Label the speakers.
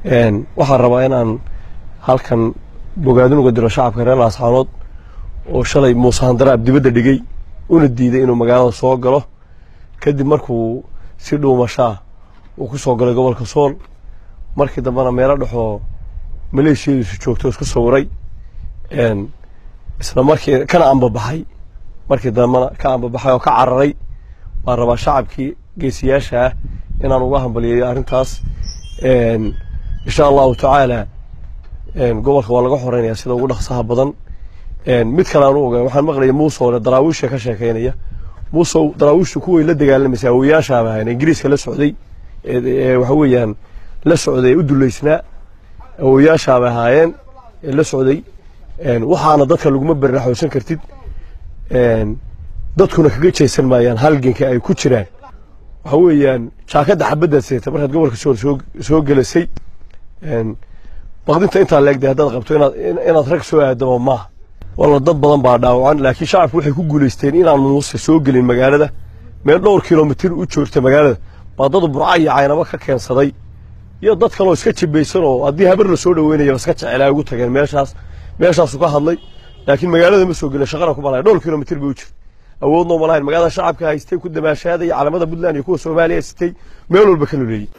Speaker 1: waxaan rabaa inaan halkan bogaadin uga diro shacabka reer laascaanood oo shalay muuse handaraab dibadda dhigay una diiday inuu magaalada soo galo kadib markuu si dhuumashaa uu ku soo galay gobolka sool markii dambena meelo dhexoo maleeshiyadiisu joogto isku sawiray isla markii kana ambabaxay markii dambena ka ambabaxay oo ka cararay baan rabaa shacabkii geesiyaasha ah inaan uga hambaliyeeyo arrintaas insha allahu tacaala gobolka waa laga xoreynaya sida ugu dhaqsaha badan mid kale aan u ogaan waxaan maqlaya muusowle daraawiisha ka sheekeynaya muusow daraawiishtu kuway la dagaalamaysa awoyaashaaba ahayn ingiriiska la socday waxa weeyaan la socday u duleysnaa awoyaashaaba ahaayeen ee la socday waxaana dadka laguma berraxoosan kartid dadkuna kaga jeesan maayaan halganka ay ku jiraan waxa weeyaan jaakadda xabaddaad seeta markaad gobolka sool soo soo gelasay baqdinta intaa leegday haddaad qabto inaad inaad rag soo aadamo maaha walla dad badan baa dhaawacan laakiin shacabku waxay ku guulaysteen inaan muuse soo gelin magaalada meel dhowr kilomitir u joogta magaalada baa dad burca iyo caynabo ka keensaday iyo dad kaloo iska jibaysan oo haddii habar la soo dhaweynaya iska jecelaa ugu tageen meeshaas meeshaasu ka hadlay laakiin magaalada ma soo gelin shaqana ku malaya dhowr kilomitir bay u jirta awoodnoo malahayn magaalada shacabka haystay ku damaashaadaya calamada puntland iyo kuwa soomaaliya sitay meel walba ka luleeyey